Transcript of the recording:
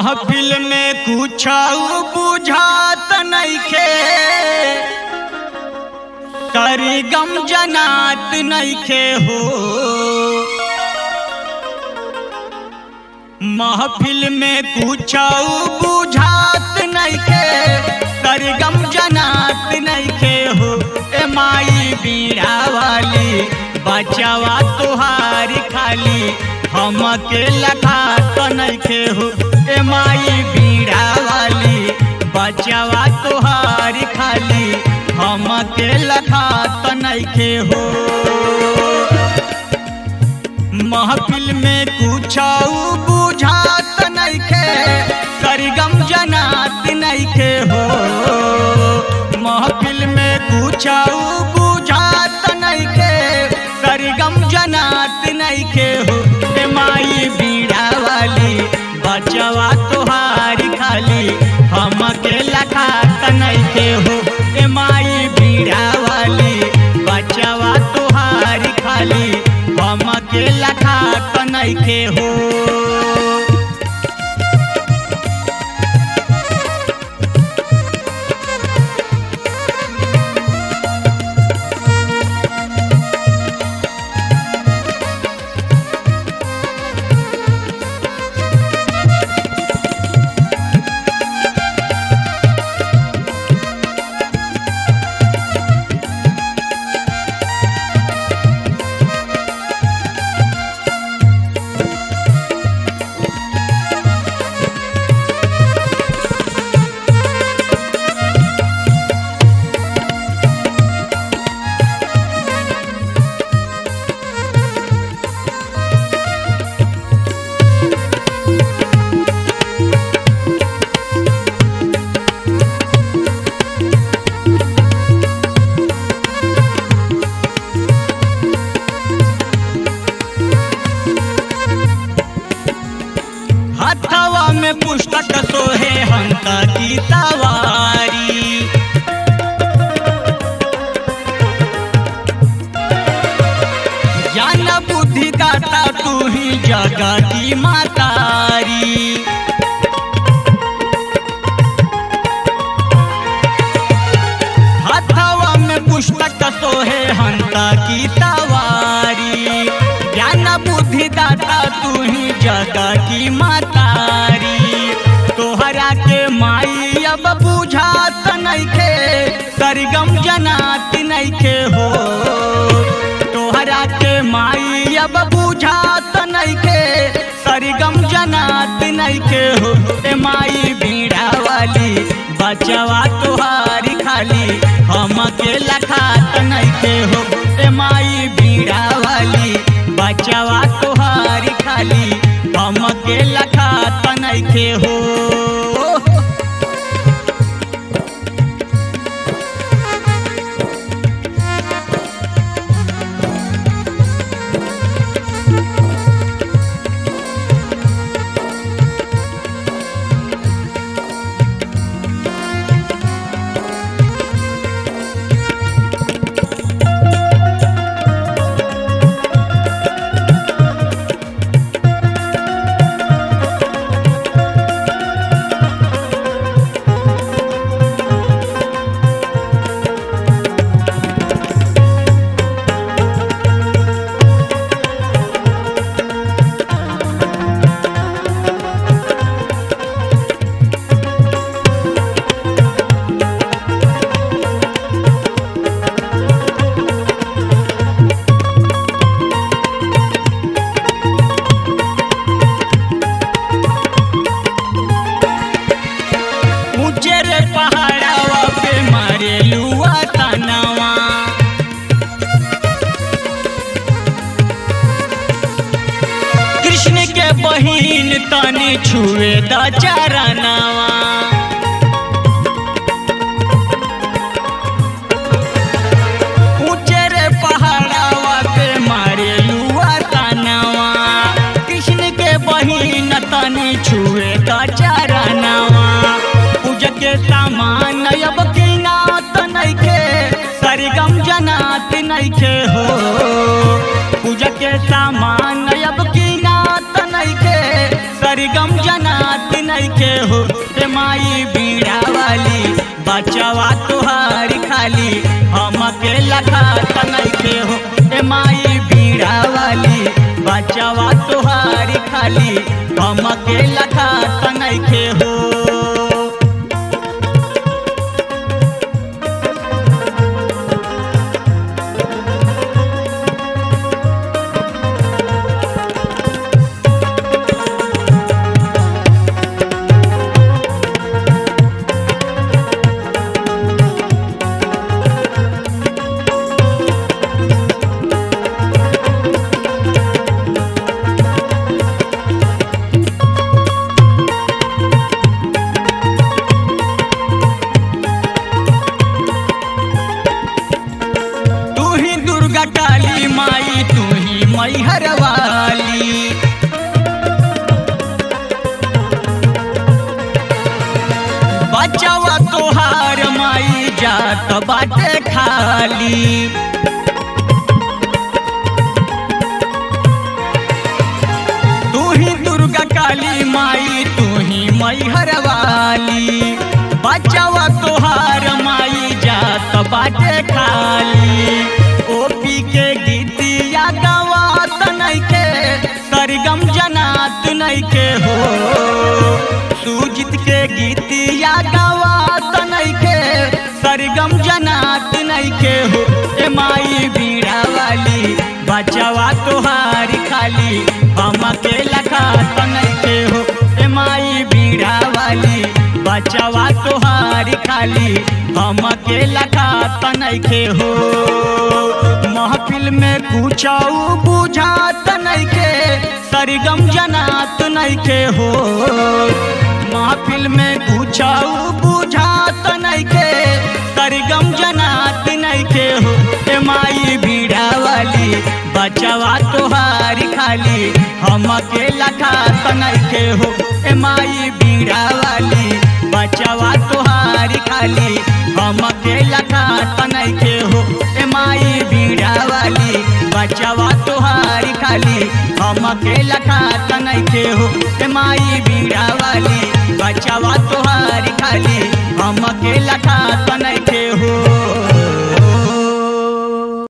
महफिल में कुछ बुझात नइखे करी गम जनात नइखे हो महफिल में कुछ बुझात नइखे करी गम जनात नइखे हो ए माई बीड़ा वाली बचावा तुहार खाली हमके लखा तो नइखे हो ए माई बीड़ा वाली बचावा तुहार खाली हमके लखा तो नइखे हो महफिल में कुछ बुझात नइखे सरगम जनात नइखे हो महफिल में कुछ बुझात नइखे सरगम जनात नइखे हो ए माई बीड़ा वाली बचवा तोहार खाली हमके लखा नइखे हो ए माई बीड़ा वाली बचवा तोहार खाली हमके लखा नइखे हो हथवा में पुस्तक सोहे हंस की सवारी ज्ञान बुद्धि दाता तू ही जगह की मातारी हथवा में पुस्तक सोहे हंस की सवारी ज्ञान बुद्धि दाता तू ही जगह की मातारी तोहरा के माई अब बुझात नइखे सरगम जनात नइखे हो तोहरा के माई अब बुझात नइखे सरगम जनात नइखे हो ए माई बीड़ा वाली बचवा तोहारी खाली हमके लखात नइखे हो ए माई बीड़ा वाली बचवा तोहारी खाली हमके लखात नइखे हो ऊंचे रे पहाड़ावा पे मारे लुआ तनावा कृष्ण के बहिन तनी छुए द चरनावा ऊंचे रे पहाड़ावा पे मारे लुआ तनावा कृष्ण के बहिन तनी छुए द चरनावा पूजा के सामान अब किनात नइखे सरगम जनात नइखे हो पूजा के सामान अब किनात नइखे सरगम जनात नइखे नइखे हो ए माई बीड़ा वाली बचवा तोहार खाली हमके लखात नइखे हो ए माई बीड़ा वाली बचवा तोहार खाली हमके लखात नइखे हो तू ही दुर्गा काली माई तू ही मैहर वाली बचावा तोहार माई जात बाटे खाली तू ही दुर्गा काली माई तू ही मैहर वाली बचावा तोहार माई जात बाटे खाली ओपी के गीतिया गवात नइखे सरगम जनात नइखे हो सुजित के गीतिया गवात नइखे सरगम जनात नइखे हो ए माई बीड़ा वाली बचवा तोहार खाली हमके लखात नइखे हो ए माई बीड़ा वाली बचवा तोहार खाली हमके लखात नइखे हो महफिल में कुछऊ बुझात नइखे सरगम जनात नइखे हो महफिल में कुछऊ बुझात नइखे सरगम जनात नइखे हो ए माई बीड़ा वाली बचवा तोहार खाली हमके लखात नइखे हो ए माई बीड़ा वाली बचवा तोहार खाली हमके लखात नइखे हो ए माई बीड़ा वाली बचवा तोहार खाली हमके लखात नइखे हो ए माई बीड़ा वाली बचवा तोहार खाली हमके लखात नइखे